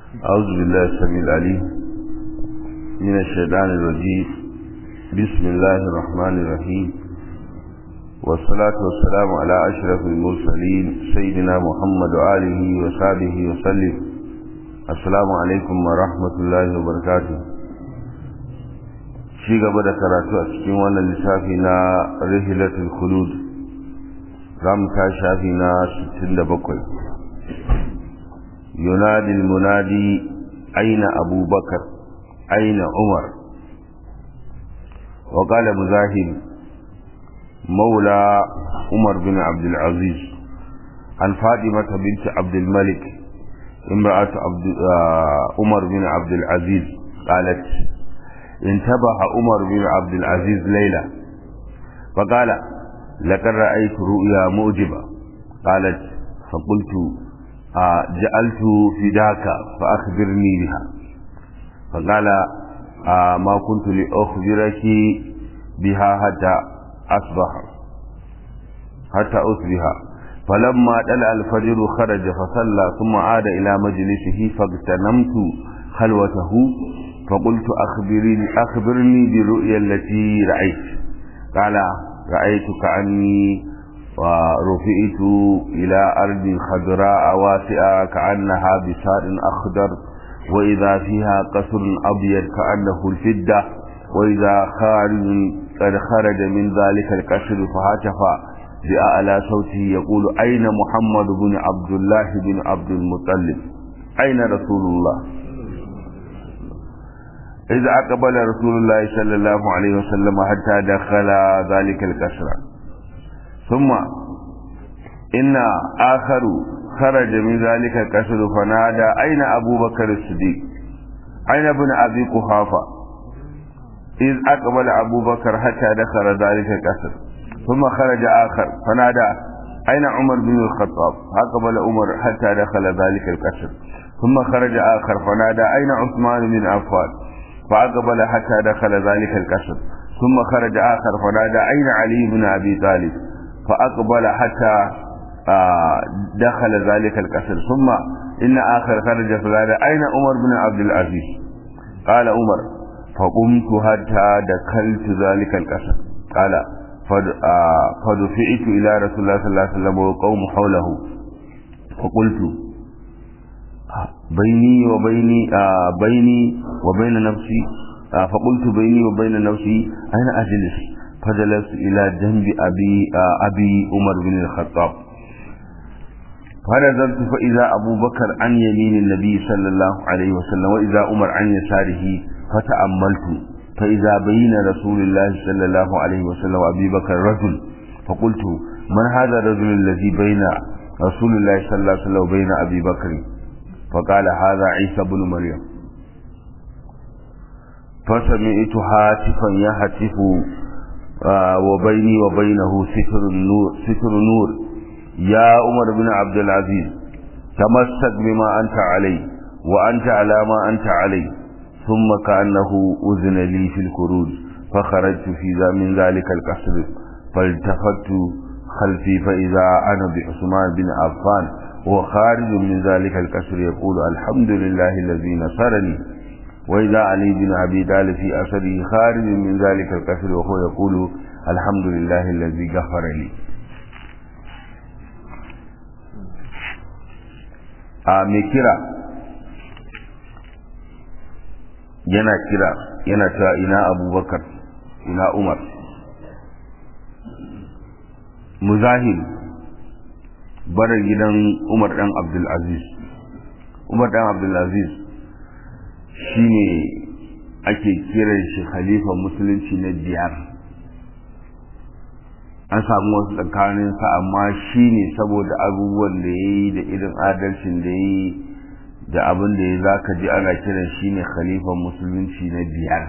أعوذ بالله السميع العليم من الشيطان الرجيم بسم الله الرحمن الرحيم والصلاة والسلام على أشرف المرسلين سيدنا محمد وآله وصحبه وسلم السلام عليكم ورحمة الله وبركاته ci gaba da karatu a cikin wannan lissafi na rihilatul khulud za mu ta shafi na 67 ينادي المنادي أين أبو بكر أين عمر وقال مزاحم مولى عمر بن عبد العزيز عن فاطمة بنت عبد الملك امرأة عبد عمر بن عبد العزيز قالت انتبه عمر بن عبد العزيز ليلة فقال لقد رأيت رؤيا موجبة قالت فقلت جعلت فداك فأخبرني بها فقال ما كنت لأخبرك بها حتى أصبح حتى أصبح فلما طلع الفجر خرج فصلى ثم عاد إلى مجلسه فاغتنمت خلوته فقلت أخبرني, أخبرني بالرؤيا التي رأيت قال رأيت كأني ورفئت إلى أرض خضراء واسعة كأنها بسار أخضر وإذا فيها قصر أبيض كأنه الفدة وإذا خارج قد خرج من ذلك القصر فهاتف بأعلى صوته يقول أين محمد بن عبد الله بن عبد المطلب أين رسول الله إذا أقبل رسول الله صلى الله عليه وسلم حتى دخل ذلك القصر ثم إن آخر خرج من ذلك القصر فنادى أين أبو بكر الصديق أين ابن أبي قحافة إذ أقبل أبو بكر حتى دخل ذلك القصر ثم خرج آخر فنادى أين عمر بن الخطاب أقبل عمر حتى دخل ذلك القصر ثم خرج آخر فنادى أين عثمان بن عفان فأقبل حتى دخل ذلك القصر ثم خرج آخر فنادى أين علي بن أبي طالب فأقبل حتى دخل ذلك القصر ثم إن آخر خرج فقال أين عمر بن عبد العزيز قال عمر فقمت حتى دخلت ذلك القصر قال فدفعت إلى رسول الله صلى الله عليه وسلم وقوم حوله فقلت بيني وبيني بيني وبين نفسي فقلت بيني وبين نفسي أين أجلس فجلست إلى جنب أبي أبي عمر بن الخطاب فنزلت فإذا أبو بكر عن يمين النبي صلى الله عليه وسلم وإذا عمر عن يساره فتأملت فإذا بين رسول الله صلى الله عليه وسلم وأبي بكر رجل فقلت من هذا الرجل الذي بين رسول الله صلى الله عليه وسلم وبين أبي بكر فقال هذا عيسى بن مريم فسمعت هاتفا يهتف وبيني وبينه ستر النور ستر نور يا عمر بن عبد العزيز تمسك بما أنت عليه وأنت على ما أنت عليه ثم كأنه أذن لي في الخروج فخرجت في ذا من ذلك القصر فالتفت خلفي فإذا أنا بعثمان بن عفان وهو خارج من ذلك القصر يقول الحمد لله الذي نصرني وإذا علي بن أبي طالب في أثره خارج من ذلك القصر وهو يقول الحمد لله الذي غفر لي a mai kira yana kira yana cewa ina abubakar ina umar muzahim barar gidan umar dan abdulaziz umar dan abdulaziz shi ne ake kiran shi khalifa musulunci na biyar an samu wasu tsakaninsa amma shi ne saboda abubuwan da ya yi da irin adalcin da ya yi da abin da ya za ka ji ana kiran shi ne khalifa musulunci na biyar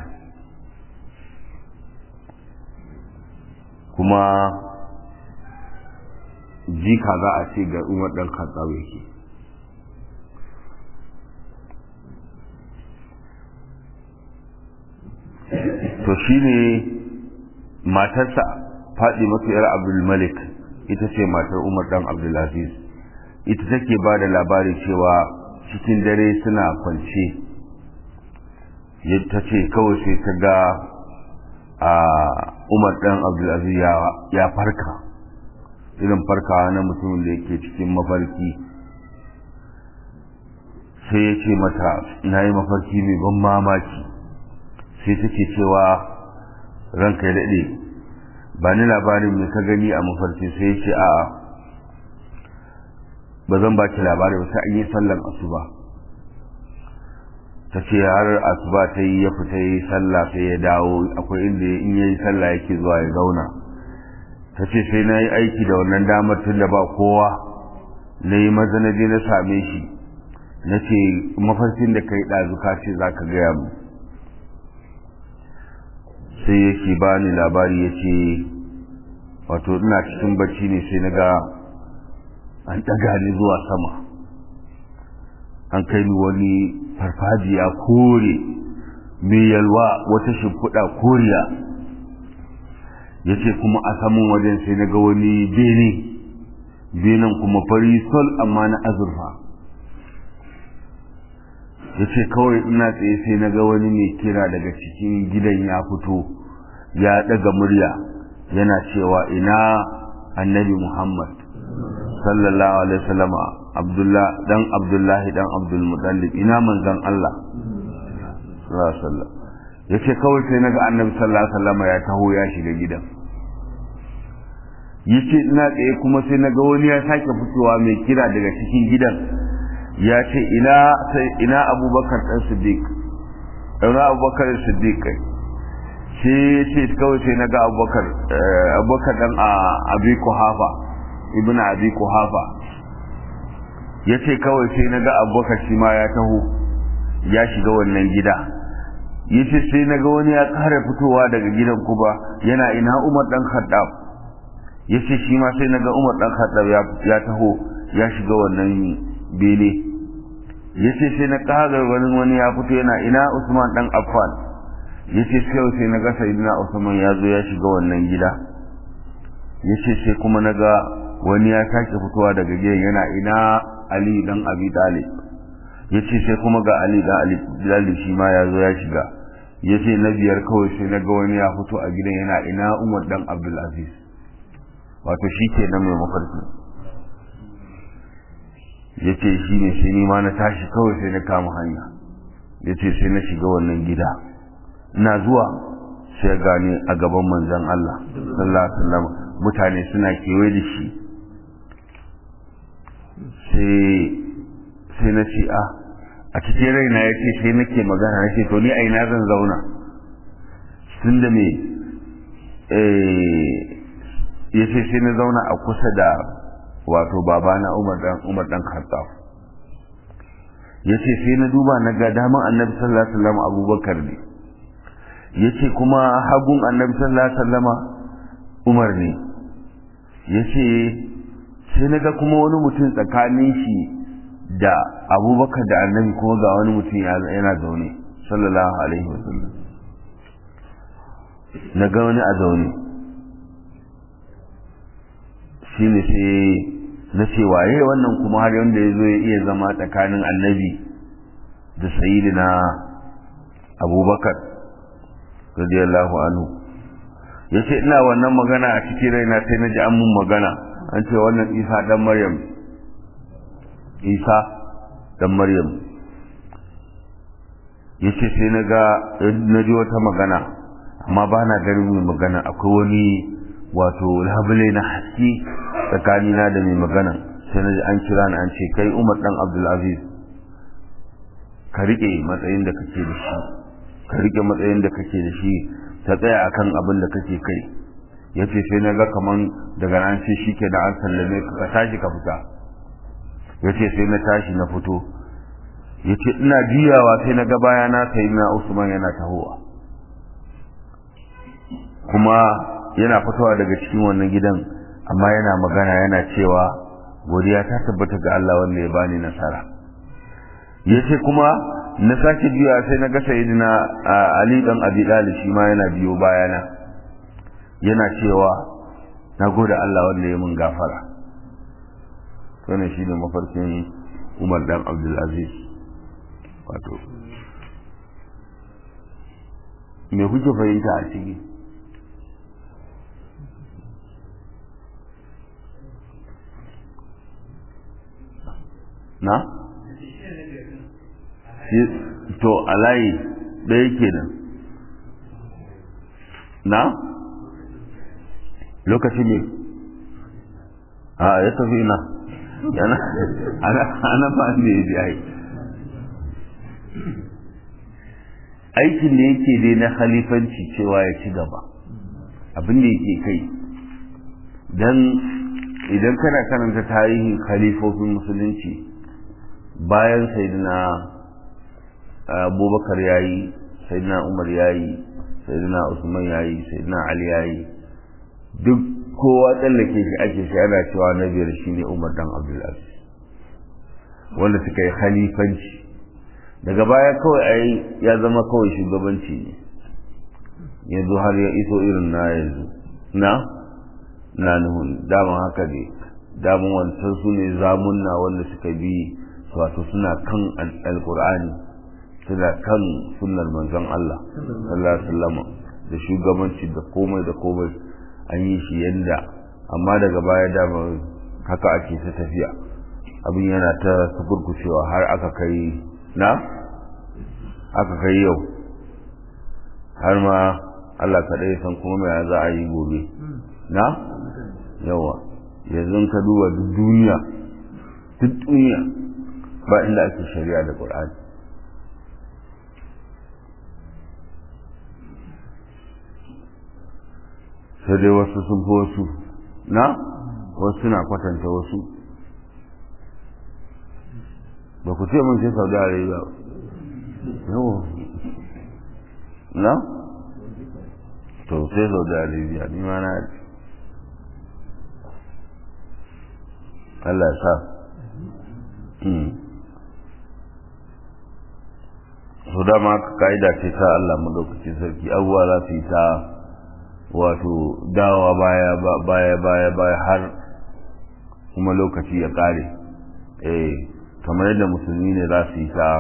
kuma jika za a ce ga umar ɗan katsawa yake to shi ne matarsa faɗi masu yar abdulmalik ita ce matar umar ɗan abdulaziz ita take ba da labari cewa cikin dare suna kwance ta ce kawai sai ta ga a umar ɗan abdulaziz ya farka irin farkawa na mutumin da yake cikin mafarki sai ya ce mata na yi mafarki mai ban mamaki sai take cewa ranka ya daɗe ba ni labarin mai ka gani a mafarki sai ya ce a ba zan ba ki labari ba sai an yi sallan asuba ta ce har asuba ta yi ya fita yi sallah sai ya dawo akwai inda in yayi sallah yake zuwa ya zauna ta ce sai na yi aiki da wannan damar tun da ba kowa na yi maza na je na same shi na ce mafarkin da ka yi ɗazu ka ce za ka gaya mu sai yake ba ni labari ya ce wato ina cikin bacci ne sai na ga an ɗaga ni zuwa sama an kai ni wani farfajiya kore mai yalwa wata shimfiɗa koriya ya ce kuma a saman wajen sai na ga wani bene benen kuma fari sol amma na azurfa ya ce kawai ina tsaye sai na ga wani mai kira daga cikin gidan ya fito ya ɗaga murya yana cewa ina annabi muhammad sallallahu alaihi wasallam abdullah dan abdullahi dan abdul mutallib ina manzon Allah sallallahu alaihi wasallam yace kawai sai naga annabi sallallahu alaihi wasallam ya taho ya shiga gidan yace ina tsaye kuma sai naga wani ya sake fitowa mai kira daga cikin gidan ya ce ina sai ina abubakar dan siddiq ina abubakar siddiq kai sai ce kawai sai naga abubakar abubakar dan abi kuhafa ibn abi kuhafa yace kawai sai naga abubakar shi ma ya taho ya shiga wannan gida yace sai naga wani ya kare fitowa daga gidan kuba yana ina umar dan khaddab yace shi ma sai naga umar dan khaddab ya taho ya shiga wannan bene yace sai na kaga wani wani ya fito yana ina usman dan affan yace sai sai naga sayyidina usman ya zo ya shiga wannan gida yace sai kuma naga wani ya sake fitowa daga gidan yana ina Ali dan Abi Talib yace sai kuma ga Ali dan Ali Talib shi ma ya zo ya shiga yace na biyar kawai sai naga wani ya fito a gidan yana ina Umar dan Abdul Aziz wato shi ke nan mai mafarki yace shi ne sai ni ma na tashi kawai sai na kama hanya yace sai na shiga wannan gida ina zuwa sai gani a gaban manzon Allah sallallahu alaihi wasallam mutane suna kewaye da shi sai na ce a a cikin raina ya ce sai nake magana na ce to ni a ina zan zauna tun da me ya ce sai na zauna a kusa da wato babana umar dan umar dan khattab ya ce sai na duba na ga daman annabi sallallahu alaihi wasallam abubakar ne ya ce kuma hagun annabi sallallahu alaihi wasallama umar ne ya ce sai na ga kuma wani mutum tsakanin shi da abubakar da annabi kuma ga wani mutum yana zaune sallallahu alaihi wasallam na ga wani a zaune shi ne sai na ce waye wannan kuma har wanda ya zo ya iya zama tsakanin annabi da sayidina abubakar radiyallahu anhu ya ce ina wannan magana a cikin raina sai na ji an mun magana an ce wannan isa dan maryam isa dan maryam ya ce sai na ga na ji wata magana amma ba na ganin mai magana akwai wani wato labule na haske tsakanina da mai magana sai na ji an kira ni an ce kai umar dan abdulaziz ka riƙe matsayin da kake da shi ka riƙe matsayin da kake da shi ta tsaya akan abin da kake kai ya ce sai na ga kaman daga nan sai shi ke da an sallame ka tashi ka fita ya ce sai na tashi na fito ya ce ina juyawa sai na ga bayana sai na usman yana tahowa kuma yana fitowa daga cikin wannan gidan amma yana magana yana cewa godiya ta tabbata ga Allah wanda ya bani nasara ya ce kuma na sake juya sai na ga sayidina Ali dan Abi Talib shi ma yana biyo bayana yana cewa na gode Allah wanda ya mun gafara wannan shine mafarkin umar dan abdulaziz wato me kuke fahimta a ciki na? to alayi ɗaya kenan na? lokaci ne a ya tafi ina yana ana ba ne ya biya aikin da yake dai na halifanci cewa ya ci gaba abin da yake kai don idan kana karanta tarihin khalifofin musulunci bayan sayyidina abubakar ya yi sayyidina umar ya yi sayyidina usman ya yi sayyidina ali ya yi duk kowa tsallake shi ake shi ana cewa na biyar shi ne umar dan abdulaziz wanda suka yi khalifanci daga baya kawai a ya zama kawai shugabanci ne yanzu har ya iso irin na yanzu na na nuhun daman haka ne daman wancan su ne zamunna wanda suka bi wato suna kan alkur'ani suna kan sunnar manzon Allah sallallahu alaihi wasallam da shugabanci da komai da komai an yi shi yanda amma daga baya dama haka ake ta tafiya abin yana ta sukurkucewa har aka kai na aka kai yau har ma Allah kaɗai san kuma mai za a yi gobe na yawa yanzu ka duba duk duniya duk duniya ba inda ake shari'a da ƙur'ani sai dai wasu sun fi wasu na wasu suna kwatanta wasu ba ku ce mun sai saudi arabia yawa na to sai saudi arabia ni ma na Allah sa su dama ka'ida ce ta Allah madaukakin sarki abubuwa za su yi ta wato dawa baya baya baya baya har kuma lokaci ya kare eh kamar yadda musulmi ne za su yi ta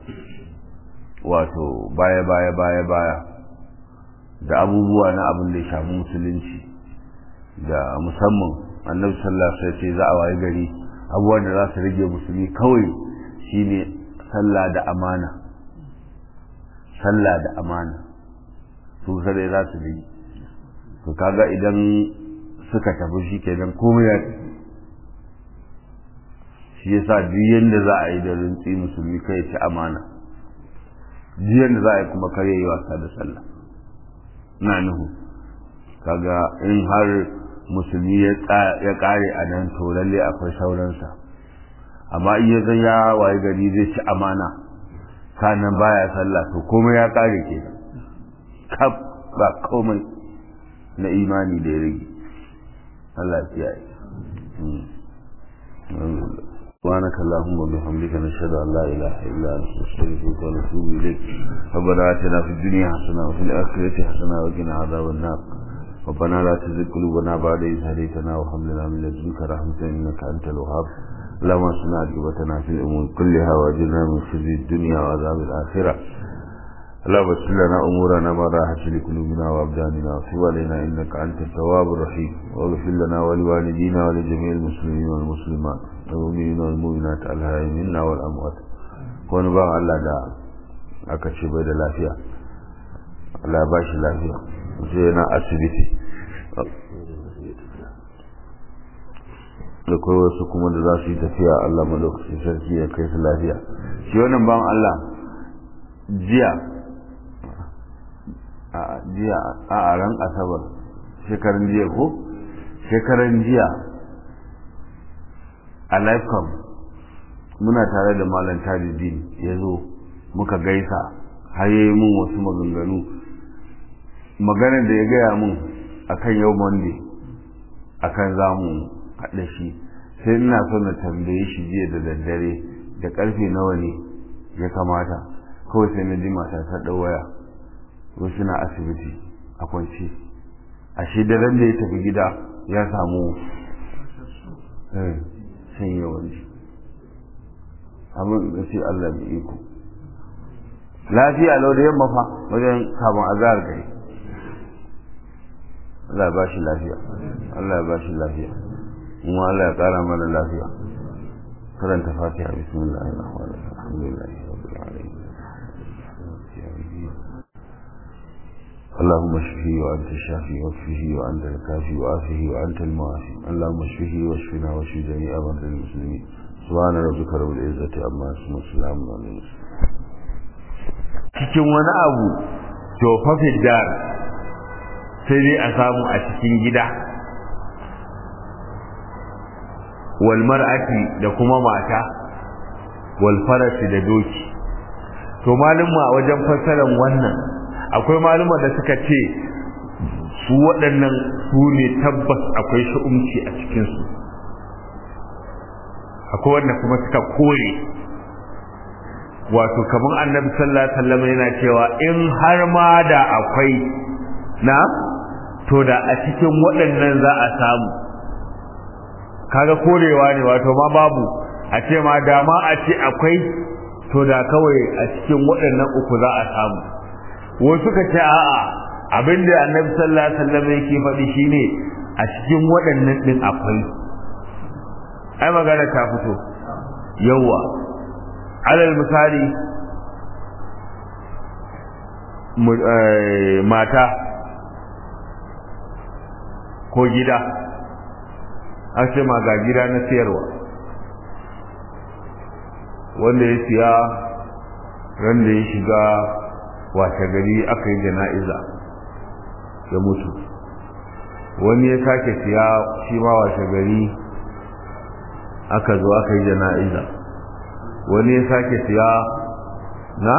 wato baya baya baya baya da abubuwa na abin da ya shafi musulunci da musamman annabi sallallahu alaihi wasallam za a wayi gari abubuwan da za su rage musulmi kawai shine sallah da amana sallah da amana su sai za su rage to kaga idan suka tafi shi kenan komai ya shi yasa duk yanda za a yi da rintsi musulmi kai ci amana duk yanda za a yi kuma kare yi wasa da sallah na nuhu kaga in har musulmi ya kare a nan to lalle akwai sauransa amma in ya zan ya waye gari zai ci amana kanan baya sallah to komai ya kare ke kaf ba komai na imani da ya rage Allah ya yi سبحانك اللهم وبحمدك نشهد ان لا اله الا انت نستغفرك ونتوب اليك ربنا اتنا في الدنيا حسنه وفي الاخره حسنه وقنا عذاب النار ربنا لا تزغ قلوبنا بعد إذ هديتنا وهب لنا من لدنك رحمة إنك أنت الوهاب اللهم اصلنا عاقبتنا في الأمور كلها وأجرنا من خزي الدنيا وعذاب الآخرة اللهم اغفر لنا أمورنا ما راحت لقلوبنا وأبداننا وتب علينا إنك أنت التواب الرحيم واغفر لنا ولوالدينا ولجميع المسلمين والمسلمات والمؤمنين والمؤمنات الهاي منا والأموات ونبغى الله دا aka ce bai da lafiya Allah ba shi lafiya sai yana asibiti da kai wasu kuma da za su yi tafiya Allah malokacin sarki ya kai su lafiya shi wannan ban Allah jiya a jiya a ran asabar shekaran jiya ko shekaran jiya a lifecom muna tare da malam tajidin ya zo muka gaisa har yi mun wasu maganganu maganar da ya gaya mun akan yau monday akan zamu haɗa shi sai ina so na tambaye shi jiya da daddare da ƙarfe nawa ne ya kamata kawai sai na ji mata ta ɗau waya wasu na asibiti a kwance a shi daren da ya tafi gida ya samu shan yawanci abin da sai Allah mai iko lafiya lau da yamma fa wajen kamun azhar gari Allah ya bashi lafiya Allah ya bashi lafiya kuma Allah ya kara mana lafiya karanta fatiha bismillahir rahmanir rahim alhamdulillahi rabbil alamin اللهم اشفه وانت الشافي واشفه وانت الكافي وعافه وانت المعافي اللهم اشفه واشفنا واشف جميع مرضى المسلمين سبحان ربك رب العزه عما يصفون وسلام على المرسلين cikin wani abu tofafin dar sai dai a samu a cikin gida wal mar'ati da kuma mata wal farasi da doki to malumma a wajen fassarar wannan akwai maluma da suka ce su waɗannan su ne tabbas akwai sha'umci a cikinsu akwai wanda kuma suka kore wato kamar annabi sallallahu alaihi wasallam yana cewa in har ma da akwai na to da a cikin waɗannan za a samu kaga korewa ne wato ma babu a ce ma da ma a ce akwai to da kawai a cikin waɗannan uku za a samu wasu suka ce a'a abinda annabi sallallahu alaihi wasallam yake faɗi shine a cikin waɗannan din akwai ai magana ta fito yawa alal misali mata ko gida an ce ma ga gida na siyarwa wanda ya siya ran da ya shiga washe gari aka yi jana'iza ya mutu wani ya sake siya shi ma washe gari aka zo aka yi jana'iza wani ya sake siya na?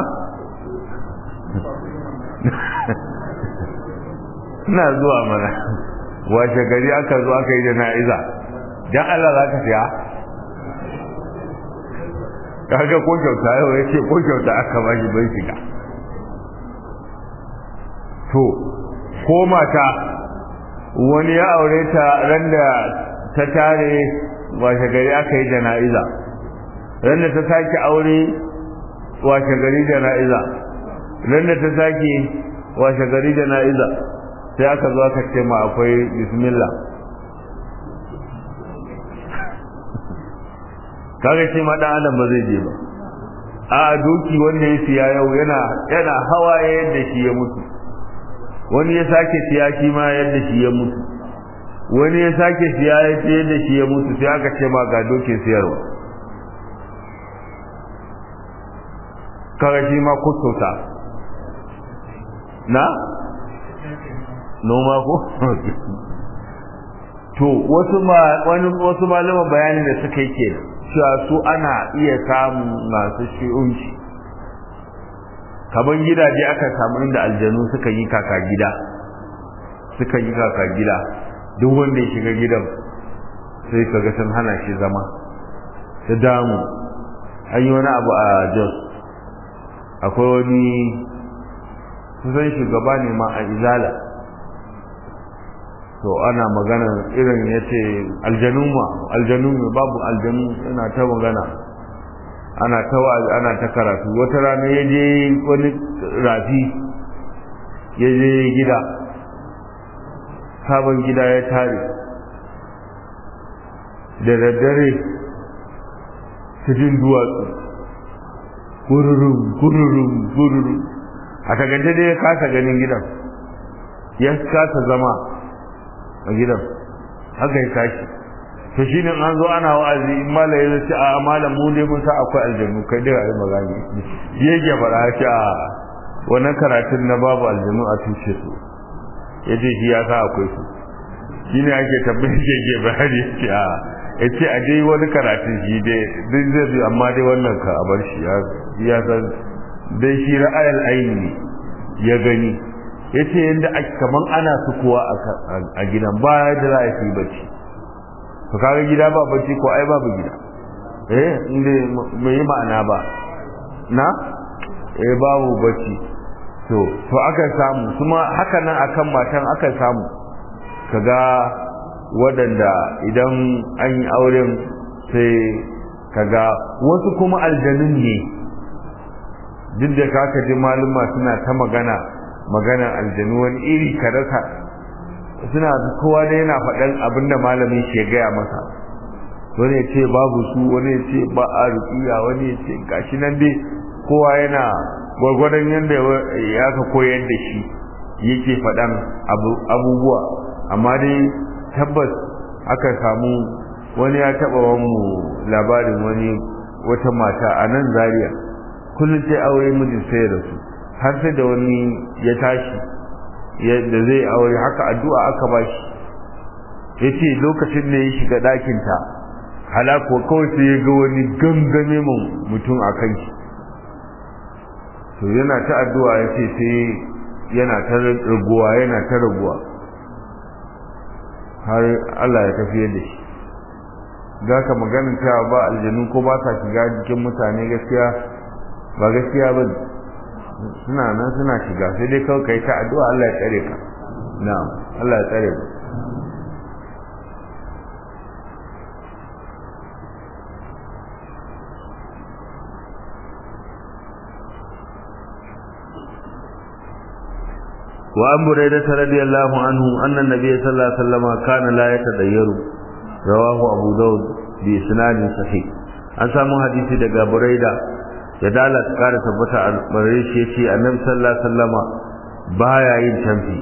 ina zuwa mana washe gari aka zo aka yi jana'iza don Allah za ka siya? kaga ko kyauta yau ya ce ko kyauta aka ba shi bai shiga to ko mata wani ya aure ta ran da ta tare washe gari aka yi jana'iza ran da ta sake aure washe gari jana'iza ran da ta sake washe gari jana'iza sai aka zo aka ce ma akwai bismillah kaga ce ma dan adam ba zai je ba a doki wanda ya siya yau yana yana hawaye yadda shi ya mutu wani ya sake siya shi ma yadda shi ya mutu wani ya sake siya ya ce yadda shi ya mutu sai aka ce ma ga dokin siyarwa kaga shi ma kusurta na noma ko to wasu ma wani wasu malaman bayanin da suka yi kenan cewa su ana iya samun masu shi'unci kaman gidaje aka samu inda aljanu suka yi kaka gida suka yi kaka gida duk wanda ya shiga gidan sai kaga sun hana shi zama ta damu an yi wani abu a jos akwai wani kusan shugaba ne ma a izala to ana magana irin ya ce aljanu ma aljanu ne babu aljanu yana ta magana ana ta ana ta karatu wata rana ya je wani rafi ya je gida sabon gida ya tare da daddare cikin duwatsu gururum gururum gururum a tagace dai ya kasa ganin gidan ya kasa zama a gidan haka ya tashi to shi ne an zo ana wa'azi in mala ya ce a malam mu dai mun sa akwai aljannu kai dai ayi magani ya ke fara shi a wannan karatun na babu aljannu a tushe su ya ce shi ya sa akwai su shi ne ake tabbatar da ke bayani ya ce a ya ce a dai wani karatun shi dai duk zai bi amma dai wannan ka a bar shi ya san dai shi ra'ayal aini ya gani ya ce yadda kaman ana sukuwa a gidan ba da za a yi bacci to kaga gida ba bacci ko ai babu gida eh inda mai yi ma'ana ba na eh babu bacci to to aka samu kuma haka nan akan matan aka samu kaga waɗanda idan an yi auren sai kaga wasu kuma aljanun ne duk da kaka ji maluma suna ta magana magana aljanu wani iri ka rasa suna kowa da yana faɗan abin da malamin shi ya gaya masa wani ya ce babu su wani ya ce ba a rukiya wani ya ce gashi nan dai kowa yana gwargwadon yadda ya ka koyar da shi yake faɗan abubuwa amma dai tabbas aka samu wani ya taɓa mu labarin wani wata mata a nan zaria kullum sai aure mijin sai da su har sai da wani ya tashi da zai aure haka addu'a aka ba shi ya ce lokacin da ya shiga ɗakinta halako kawai sai ya ga wani gangame mun mutum a kan shi to yana ta addu'a ya ce sai yana ta raguwa yana ta raguwa har Allah ya tafiyar da shi za ka maganin cewa ba aljanu ko ba sa shiga jikin mutane gaskiya ba gaskiya ba suna nan suna shiga sai dai kawai kai ta addu'a Allah ya tsare ka na'am Allah ya tsare ka وعن بريدة رضي الله عنه أن النبي صلى الله عليه وسلم كان لا يتدير رواه أبو داود بإسناد صحيح an samu hadisi daga Buraida ya dala ta kara tabbata a bare shi yace Annabi sallallahu alaihi wasallama baya yin tamfi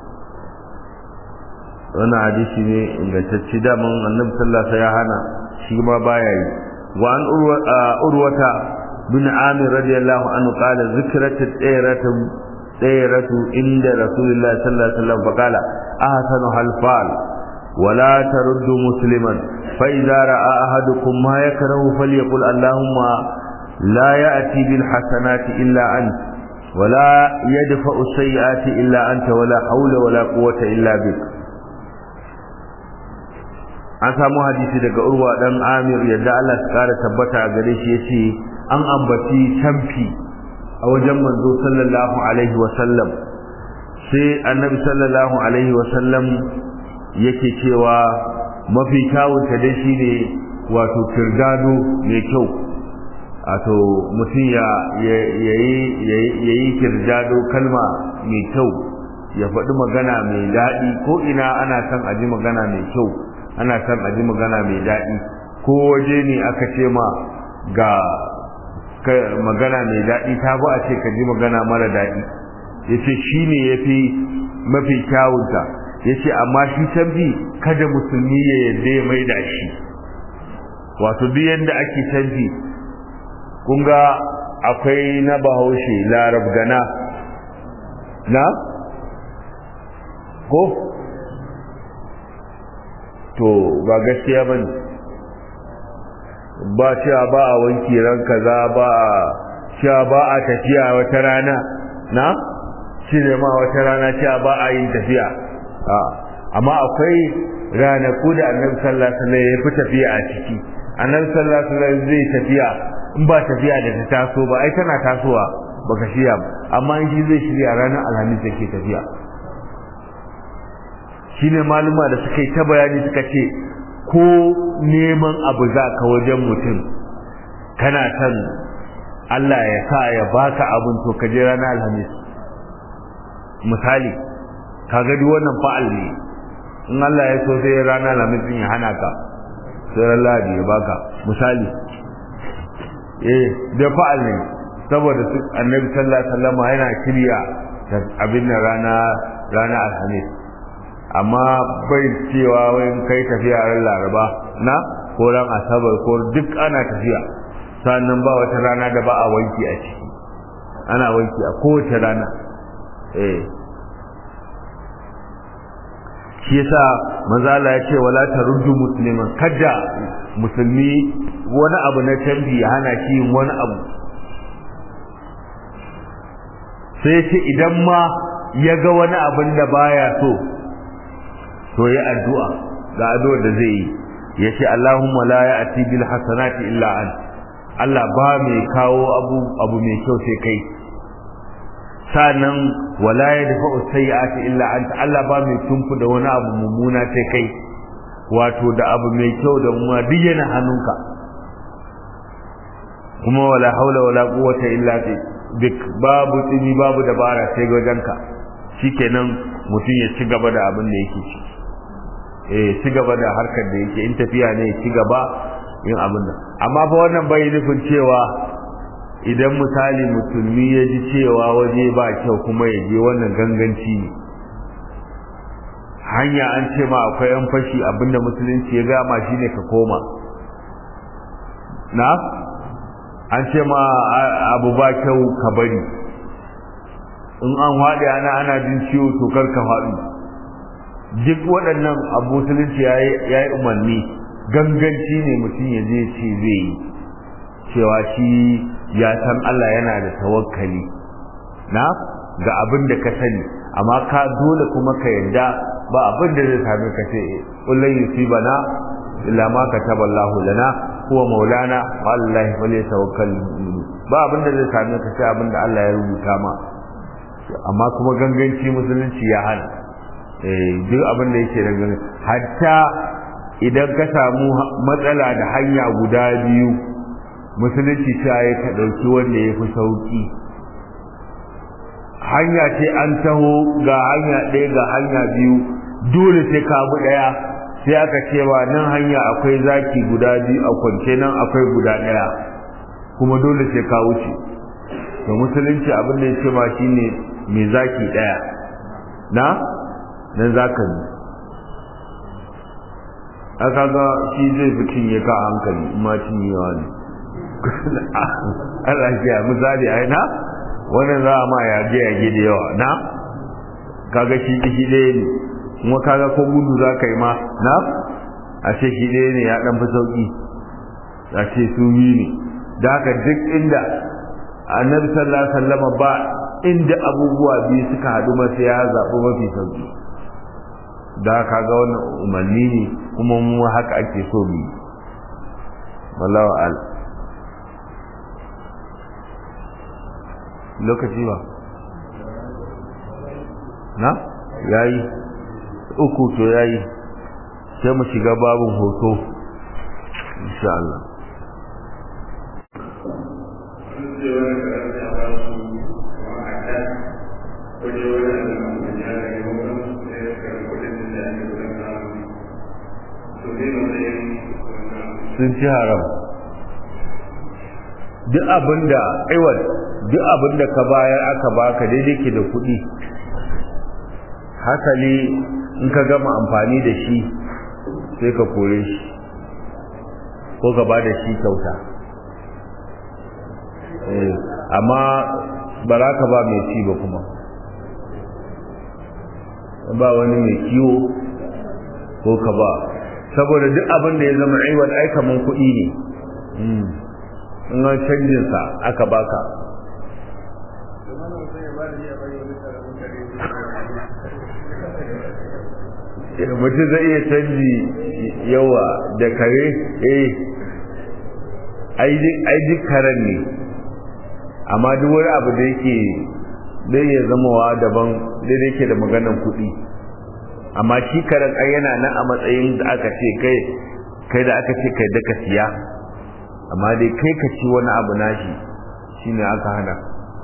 wannan hadisi ne ingantacce da man Annabi sallallahu alaihi ya hana shi ma baya yi wa an urwata bin Amir radiyallahu anhu qala zikrat at-tayratu tayratu inda Rasulullah sallallahu alaihi wasallam faqala ahsanu halfal ولا ترد مسلما فإذا رأى أحدكم ما يكره فليقل اللهم لا يأتي بالحسنات إلا أنت ولا يدفع السيئات إلا أنت ولا حول ولا قوة إلا بك an samu hadisi daga urwa dan amir yadda Allah ya kara tabbata a gare shi yace an ambaci tamfi a wajen manzo sallallahu alaihi wa sallam sai annabi sallallahu alaihi wa sallam yake cewa mafi kyawunta dai shine wato kirdado mai kyau wato mutum ya yayi kirdado kalma mai kyau ya faɗi magana mai daɗi ko ina ana son a ji magana mai kyau ana son a ji magana mai daɗi ko waje ne aka ce ma ga magana mai daɗi ta ba a ce ka ji magana mara daɗi ya ce shi ne ya fi mafi kyawunta yace amma shi tambi kada musulmi ya yadda ya maida shi wato duk yanda ake tambi kun ga akwai na bahaushe larab gana na ko to ba gaskiya bane ba cewa ba a wanki ran kaza ba a cewa ba a tafiya wata rana na cire ma wata rana cewa ba a yin tafiya amma akwai ranaku da annabi sallallahu alaihi wasallam ya fi tafiya a ciki annabi sallallahu alaihi wasallam zai tafiya in ba tafiya da ta taso ba ai tana tasowa baka shirya ba amma in shi zai shirya ranar alhamis yake tafiya shine maluma da suka yi ta bayani suka ce ko neman abu za ka wajen mutum kana son Allah ya sa ya baka abin to ka je ranar alhamis misali kaga duk wannan fa'al ne in Allah ya so sai rana lamitin ya hana ka sai ran lahadi ya baka misali eh da fa'al ne saboda su annabi sallallahu alaihi wasallam yana kirya abin nan rana rana alhamis amma bai cewa wai kai tafiya ran laraba na ko ran asabar ko duk ana tafiya sannan ba wata rana da ba a wanki a ciki ana wanki a kowace rana eh shi yasa manzo Allah ya ce wala taruddu musliman kada musulmi wani abu na tambi ya hana shi wani abu sai ce idan ma ya ga wani abin da baya so to ya addu'a ga addu'ar da zai yi ya ce Allahumma la ya'ti bil hasanati illa an Allah ba mai kawo abu abu mai kyau sai kai sanan wala yadfa'u sayyi'ati illa anta Allah ba mai tunku da wani abu mummuna sai kai wato da abu mai kyau da mummuna duk yana hannunka kuma wala haula wala quwwata illa bik babu tsini babu dabara sai ga wajenka shikenan mutum ya ci gaba da abin da yake ci eh ci gaba da harkar da yake in tafiya ne ci gaba yin abin nan amma fa wannan bai nufin cewa idan misali musulmi ya ji cewa waje ba kyau kuma ya je wannan ganganci ne hanya an ce ma akwai yan fashi abinda musulunci ya gama shine ka koma na an ce ma abu ba kyau ka bari in an haɗe ana ana jin ciwo to kar ka faɗi duk waɗannan abu musulunci ya yi umarni ganganci ne mutum ya je ce zai yi cewa shi ya san Allah yana da tawakkali na ga abin da ka sani amma ka dole kuma ka yarda ba abin da zai same ka ce kullun yusibana illa ma kataballahu lana huwa maulana wa allahi falyatawakkal ba abin da zai same ka sai abin da Allah ya rubuta ma amma kuma ganganci musulunci ya hana eh duk abin da yake da ganganci hatta idan ka samu matsala da hanya guda biyu musulunci ta yi ka ɗauki wanda ya fi sauƙi hanya ce an taho ga hanya ɗaya ga hanya biyu dole sai ka bi ɗaya sai aka cewa nan hanya akwai zaki guda biyu a kwance nan akwai guda ɗaya kuma dole sai ka wuce da musulunci abin da ya ce ma shine mai zaki ɗaya na nan za ka bi aka ga shi zai fi cinye ka hankali ma cinyewa ne Allah ya misali ai na wannan za a ma yage yage da yawa na kaga shi shi ɗaya ne kuma kaga ko gudu za ka yi ma na a ce shi ɗaya ne ya ɗan fi sauƙi a ce su yi ne da haka duk inda annabi sallallahu alaihi wasallam ba inda abubuwa biyu suka haɗu masa ya zaɓi mafi sauƙi da kaga wannan umarni ne kuma mu haka ake so mu yi wallahu a'lam lokaci ba na yayi uku to yayi sai mu shiga babun hoto insha Allah sun ci haram duk abinda aiwat duk abinda ka bayar aka baka daidai ke da kuɗi hasali in ka gama amfani da shi sai ka kore shi ko ka ba da shi kyauta amma ba za ka ba mai ci ba kuma ba wani mai kiwo ko ka ba saboda duk abin da ya zama aiwat ai kaman kuɗi ne in an canjinsa aka baka mutum zai iya canji yawa da kare eh ai duk karen ne amma duk wani abu da yake zai iya zamawa daban daidai yake da maganan kuɗi amma shi karen ai yana nan a matsayin da aka ce kai kai da aka ce kai da ka siya amma dai kai ka ci wani abu nashi shine aka hana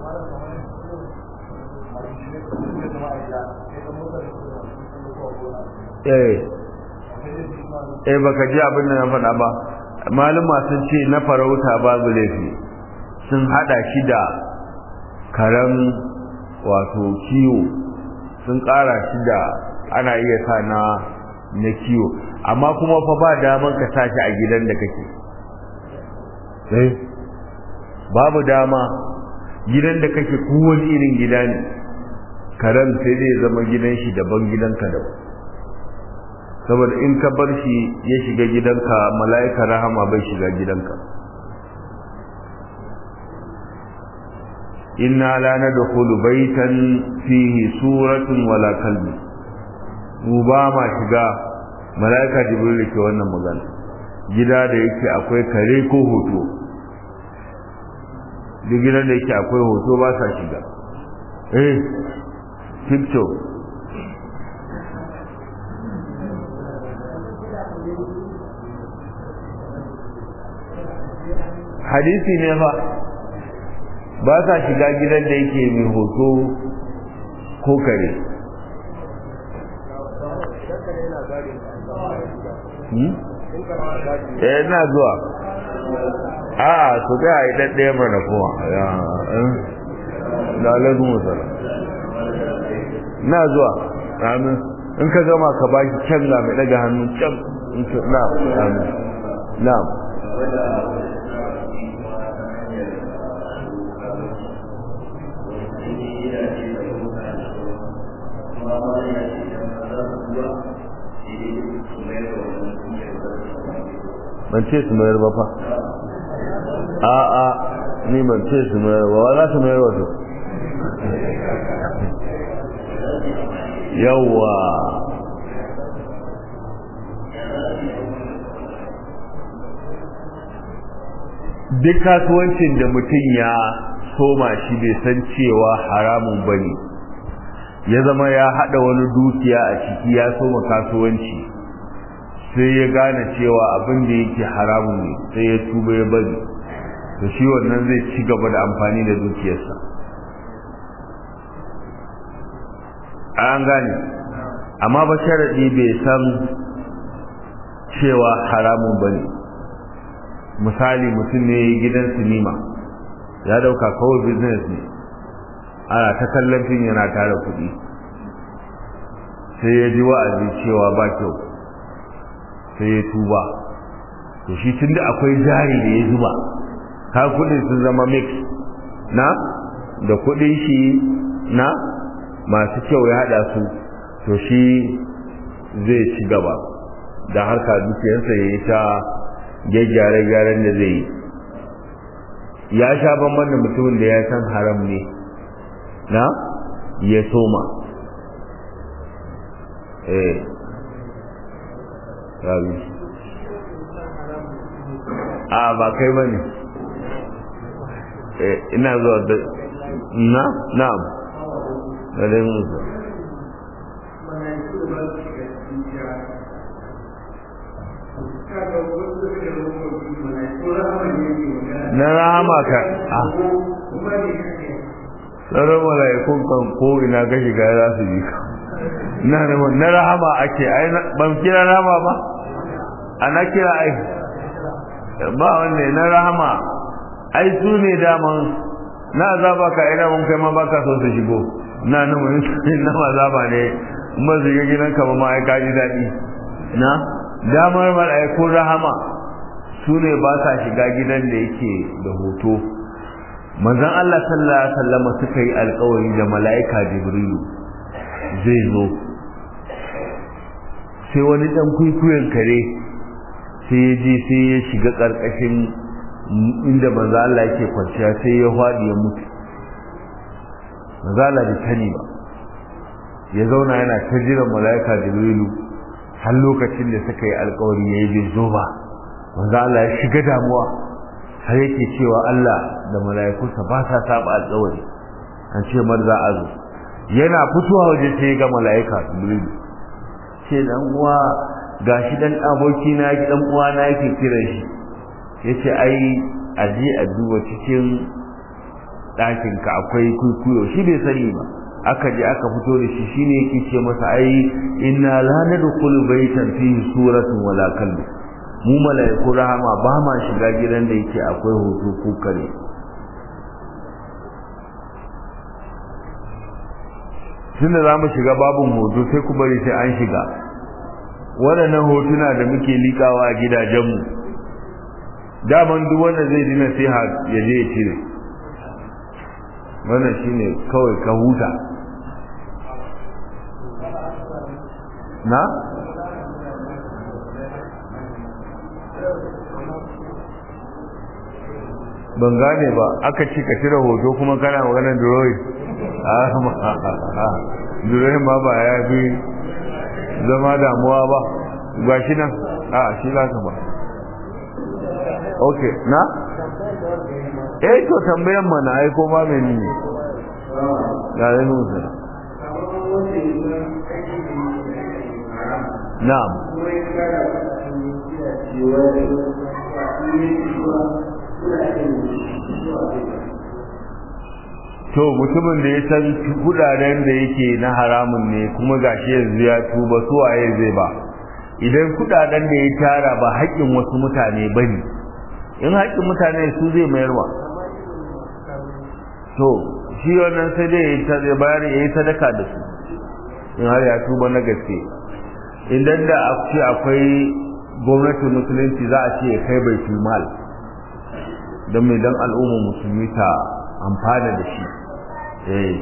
eh eh baka ji abin da na faɗa ba malama sun ce na farauta babu laifi sun hada shi da karen wato kiwo sun ƙara shi da ana iya sa na na kiwo amma kuma fa ba daman ka sa shi a gidan da kake eh babu dama gidan da kake kowane irin gida ne karen sai zai zama gidan shi daban gidanka daban saboda in ka bar shi ya shiga gidanka mala'ika rahama bai shiga gidanka inna la nadkhulu baytan fihi suratun wala kalbi mu ba ma shiga mala'ika jibril ke wannan magana gida da yake akwai kare ko hoto duk gidan da yake akwai hoto ba sa shiga eh picture hadisi ne fa ba sa shiga gidan da yake mai hoto ko kare eh ina zuwa a su ga yi ɗaɗɗaya mana kuma ya da alaikun musala na zuwa amin in ka gama ka baki can ga mai ɗaga hannu can na amin na ban ce su mayar ba fa a a ni ban ce su mayar ba wa za su mayar wato yawwa duk kasuwancin da mutum ya soma shi bai san cewa haramun ba ne ya zama ya haɗa wani dukiya a ciki ya soma kasuwanci sai ya gane cewa abin da yake haramun ne sai ya tuba ya bari to shi wannan zai ci gaba da amfani da dukiyarsa an gane amma ba sharaɗi bai san cewa haramun ba ne misali mutum ne gidan sinima ya dauka kawai business ne ana ta kallon fim yana tara kuɗi sai ya ji wa'azi cewa ba kyau sai ya tuba to shi tun da akwai jari da ya zuba ka kuɗin sun zama mix na da kuɗin shi na masu kyau ya haɗa su to shi zai ci gaba da harka dukiyarsa ya yi ta gyaggyare-gyaren da zai yi ya sha bamban da mutumin da ya san haram ne na ya soma eh rabi a ba kai ba ne ina zuwa da na na'am da dai musu na rahama ka tsaron mala'ikun kan ko ina ga shiga za su ji ka na rahama ake ai ban kira rahama ba ana kira ai ba wanne na rahama ai su ne daman na azaba ka ina mun kai ma baka so su shigo na na mun na azaba ne kuma su ga gidan ka ba ma ai kaji dadi na damar mala'ikun rahama su ne ba sa shiga gidan da yake da hoto manzon Allah sallallahu alaihi wasallam suka yi alƙawari da mala'ika Jibrilu zai zo sai wani dan kuikuyen kare sai ya je sai ya shiga ƙarƙashin inda manzo Allah yake kwanciya sai ya faɗi ya mutu manzo Allah bai sani ba ya zauna yana ta jiran mala'ika Jibrilu har lokacin da suka yi alƙawari yayi bai zo ba manzo Allah ya shiga damuwa har yake cewa Allah da mala'ikunsa ba sa saba alƙawari an ce mar za a zo yana fitowa waje sai ga mala'ika Jibril ce dan uwa gashi dan aboki na yake dan uwa na yake kiran shi yace ai aje a duba cikin ɗakin ka akwai kuikuyo shi bai sani ba aka je aka fito da shi shine yake ce masa ai inna la nadkhulu baytan fihi suratun wala kalbu mu mala'iku rahama ba ma shiga gidan da yake akwai hoto ko kare tun da za mu shiga babin hoto sai ku bari sai an shiga waɗannan hotuna da muke likawa a gidajenmu daman duk wanda zai dina sai ya je ya cire wannan shine kawai ka huta na? ban gane ba aka ci ka cire hoto kuma kana maganar duroyi duroyi ma ba ya fi zama damuwa ba ga shi nan a shi za ka ba ok na? eh to tambayan mana ai ko ma mai ne ga yi nusa na'am to mutumin da ya san kudaden da yake na haramun ne kuma gashi yanzu ya tuba su waye zai ba idan kudaden da ya tara ba haƙƙin wasu mutane bane in haƙƙin mutane su zai mayarwa to shi wannan sai dai ya bayar ya yi sadaka da su in har ya tuba na gaske idan da akwai gwamnatin musulunci za a ce ya kai bai mal don mai don al'umma musulmi ta amfana da shi eh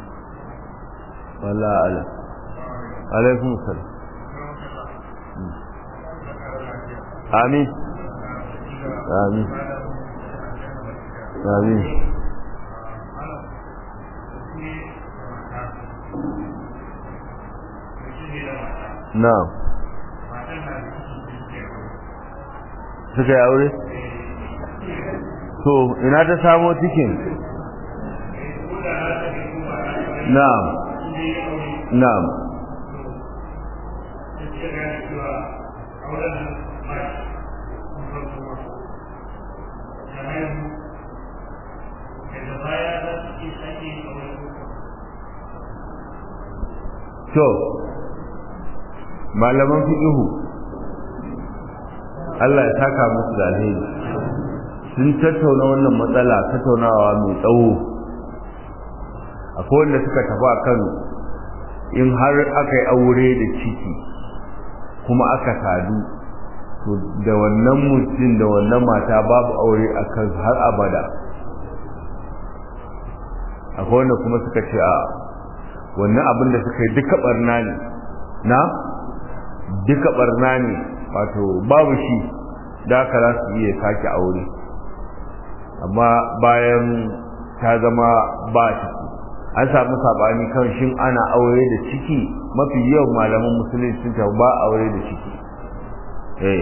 wala ala alaikun salam amin amin amin na'am suka yi aure? to ina ta samo cikin? na'am na'am to malaman fiqhu Allah ya saka musu da alheri sun tattauna wannan matsala tattaunawa mai tsawo akwai wanda suka tafi kan in har aka yi aure da ciki kuma aka sadu to da wannan mutum da wannan mata babu aure a kan har abada akwai wanda kuma suka ce a wannan abin da suka yi duka barna ne na duka barna ne wato babu shi da aka za su iya sake aure amma bayan ta zama ba ciki an samu sabani kan shin ana aure da ciki mafi yawan malaman musulunci sun ta ba aure da ciki eh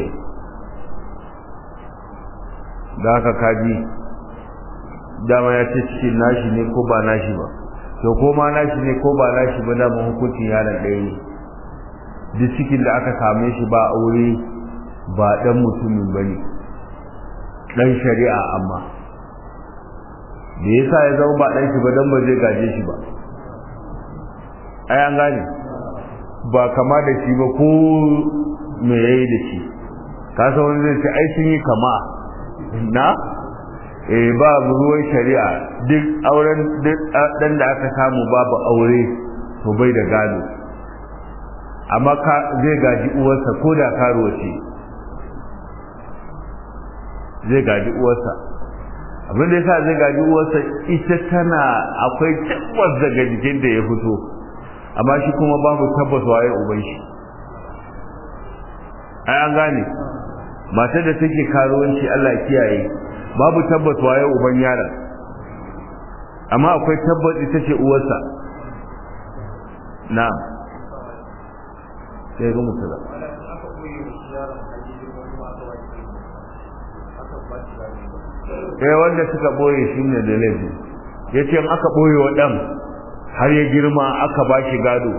da haka kaji dama ya ce cikin nashi ne ko ba nashi ba to ko ma nashi ne ko ba nashi ba dama hukuncin yaron ɗaya ne duk cikin da aka same shi ba aure ba ɗan mutumin ba ne ɗan shari'a amma da ya sa ya zama ba ɗan shi ba don ba zai gaje shi ba ai an gane ba kama da shi ba ko me yayi da shi ka san wani zai ce ai sun yi kama na eh ba ruwan shari'a duk auren duk dan da aka samu babu aure to bai da gado amma ka zai gaji uwarsa ko da karuwa ce zai gaji uwarsa abin da yasa zai gaji uwarsa ita tana akwai tabbas daga jikin da ya fito amma shi kuma babu tabbas waye uban shi ai an gane matar da take karuwanci Allah ya kiyaye babu tabbas waye uban yaron amma akwai tabbas ita ce uwarsa na'am sai ga musala sai wanda suka boye shi ne da laifi ya ce aka boye wa ɗan har ya girma aka ba shi gado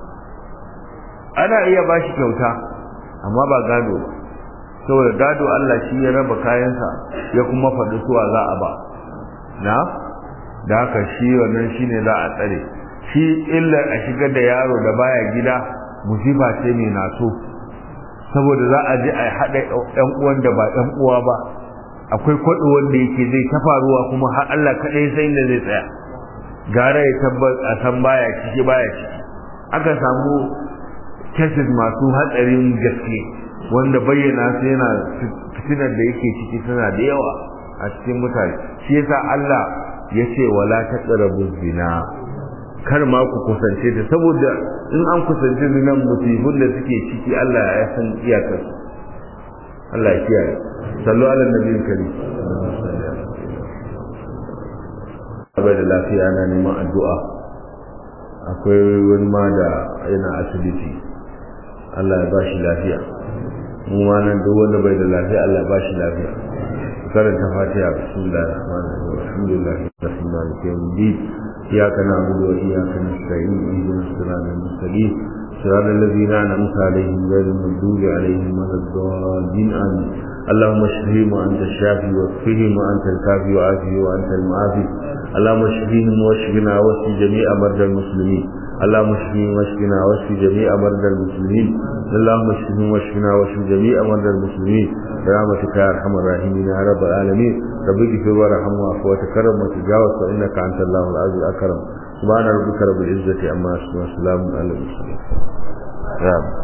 ana iya ba shi kyauta amma ba gado ba saboda gado Allah shi ya raba kayansa ya kuma faɗi suwa za a ba na da haka shi wannan shi ne za a tsare shi illar a shigar da yaro da baya gida musifa ce mai naso saboda za a je a haɗa ɗan uwan da ba ɗan uwa ba akwai kwaɗo wanda yake zai ta faruwa kuma har Allah kaɗai sai da zai tsaya gara ya tabbas a san baya ciki baya ciki aka samu cases masu hatsarin gaske wanda bayyana su yana fitinar da yake ciki tana da yawa a cikin mutane shi yasa Allah ya ce wala taqrabu zina kar ma ku kusance ta saboda in an kusance zinan musibin da suke ciki Allah ya san iyakar Allah ya kiyaye sallu ala nabiyyin karim bai da lafiya ana neman addu'a akwai wani ma da yana asibiti Allah ya ba shi lafiya mu ma nan duk wanda bai da lafiya Allah ba shi lafiya karanta fatiha bismillahir rahmanir rahim alhamdulillahi rabbil alamin iyyaka na'budu wa iyyaka nasta'in ihdinas siratal mustaqim صراط الذين أنعمت عليهم غير المغضوب عليهم ولا الضالين آمين اللهم اشفهم وأنت الشافي واكفهم وأنت الكافي وعافي وأنت المعافي اللهم اشفهم واشفنا واشف جميع مرضى المسلمين اللهم اشفهم واشفنا واشف جميع مرضى المسلمين اللهم اشفهم واشفنا واشف جميع مرضى المسلمين برحمتك يا ارحم الراحمين يا رب العالمين رب اغفر وارحم واعف وتكرم وتجاوز فانك انت الله العزيز الاكرم سبحان ربك رب العزه عما يصفون وسلام على المرسلين